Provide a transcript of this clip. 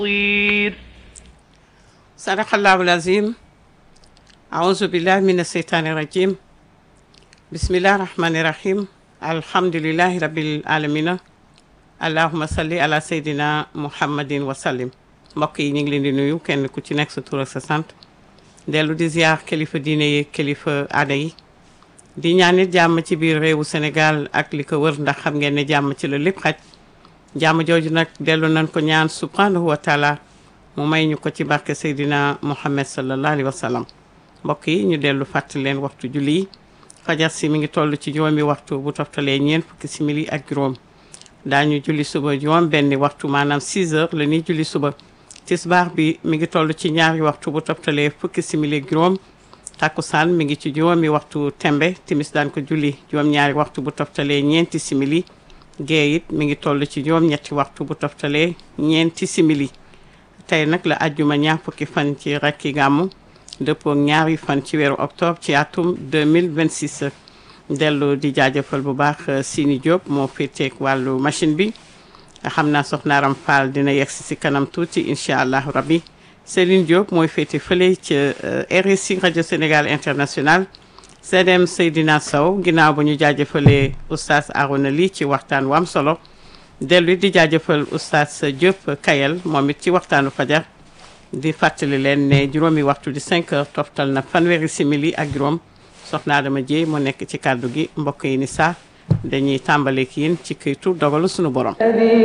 بصير صدق الله العظيم أعوذ بالله من الشيطان الرجيم بسم الله الرحمن الرحيم الحمد لله رب العالمين allahuma salli ala seydina muhammadin wa sallim mbokk yi ñu ngi leen di nuyu kenn ku ci nekk sa tur ak sa sant dellu di ziar kilifa diine yi kilifa aada yi di ñaanit jàmm ci biir réewu Sénégal ak li ko wër ndax xam ngeen ne jàmm ci la lépp xaj jàmm jooju nag dellu nañ ko ñaan subhanahu wa taala mu may ñu ko ci barke seydina muhammad sallallahu alayhi wa sallam mbokk yi ñu dellu fàttali leen waxtu julli yi fajar si mi ngi toll ci juróomi waxtu bu toftalee ñeent fukki simili ak juróom daañu julli suba juróom benni waxtu maanaam 6 heures la ñuy julli suba tisbaar bi mi ngi toll ci ñaari waxtu bu toftalee fukki simili ak juróom takkusaan mi ngi ci juróomi waxtu tembe timis daan ko julli juróom ñaari waxtu bu toftalee ñeenti simili gee it mi ngi toll ci juróom ñetti waxtu bu toftalee ñeenti simili tey nag la ajjuma ñaar fukki fan ci rakki gàmmu dëppoo ñaari fan ci weeru octobre ci atum 2026 dellu di jaajëfal bu baax Sini Diop moo féeteeg wàllu machine bi xam naa soxnaaram Fall dina yegsi si kanam tuuti incha allah rabbi Céline Diop mooy féete fële ca RSI rajo Sénégal international CDM Seydina Sow ginnaaw ba ñu jaajëfalee oustaz Arona Ly ci waxtaan wu am solo dellu di jaajëfal oustaz Diop Kayel moom it ci waxtaanu fajar di fàttali leen ne juróomi waxtu di 5 heures toftal na fanweeri simili ak juróom. soxna Adama Dieye moo nekk ci kàddu gi mbokk yi ni saa dañuy tàmbaleek yéen ci këytu dogalu sunu borom